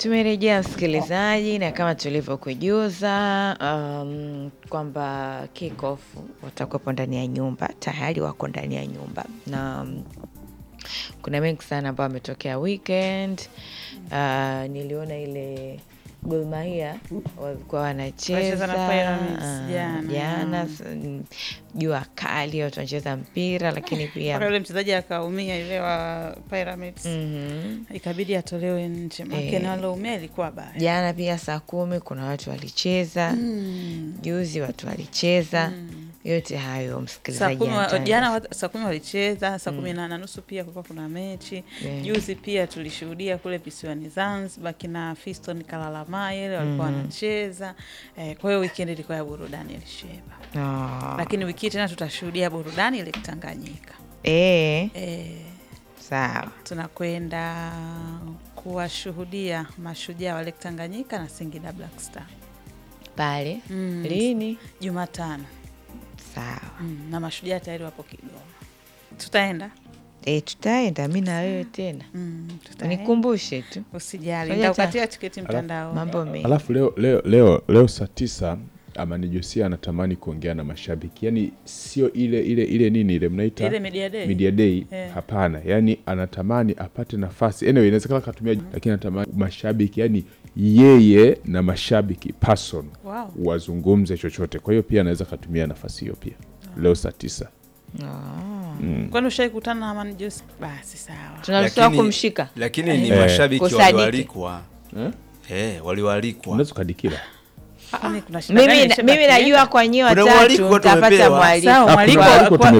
Tumerejea msikilizaji, na kama tulivyokujuza um, kwamba kickoff watakuwepo ndani ya nyumba, tayari wako ndani ya nyumba na um, kuna mengi sana ambayo ametokea weekend. Uh, niliona ile Gor Mahia walikuwa wanacheza Wanacheza na Pyramids ah, jana. jana, s- mm, jua kali, watu wanacheza mpira, lakini mpaka pia yule mchezaji akaumia yule wa Pyramids Mhm. ikabidi atolewe nje, maana Eh. na aloumia ilikuwa baya. jana pia saa kumi kuna watu walicheza Mm. juzi watu walicheza yote hayo Saa msikilizaji kumi wa- anataka- jana wa- saa kumi walicheza, saa kumi na na nusu pia kulikuwa kuna mechi. Yeah. Juzi pia tulishuhudia kule visiwani Zanzibar kina Fiston Kalalamayele walikuwa wanacheza. Eh, kwa hiyo weekend ilikuwa ya burudani ilisheba, Ah, lakini wiki hii tena tutashuhudia burudani ile Tanganyika. eh, Eh, sawa tunakwenda kuwashuhudia mashujaa wa Lake Tanganyika na Singida Black Star pale Mm. lini Jumatano. sawa Mm, na mashujaa tayari wapo Kigoma. Tutaenda e, tutaenda mi na wewe tena mm, tutaenda. nikumbushe tu Usijali, Fanya nitakupatia tiketi mtandao. mambo mengi Alafu leo leo leo, leo saa tisa Amani Josia anatamani kuongea na mashabiki, yaani sio ile ile ile nini ile mnaita Ile media day. media day Eh. hapana, yaani anatamani apate nafasi anyway, inawezekana akatumia, lakini anatamani mashabiki, yaani yeye na mashabiki person Wow. wazungumze chochote. Kwa hiyo pia anaweza akatumia nafasi hiyo pia leo saa tisa. Ah, Kwani ushai kutana na Amani Jose? Basi sawa. tunaruhusiwa Lakini- kumshika lakini ni Eh. mashabiki Kusadiki. walioalikwa Eh? eh, walioalikwa Unaweza ukadikira Kwani kuna shida gani mimi, Sheba mimi najua akienda? kwa nyie Kuna watatu mwaliko watu mtapata wamepewa. mwaliko Sawa, Ah, mwaliko kuna wa- mwaliko kwa-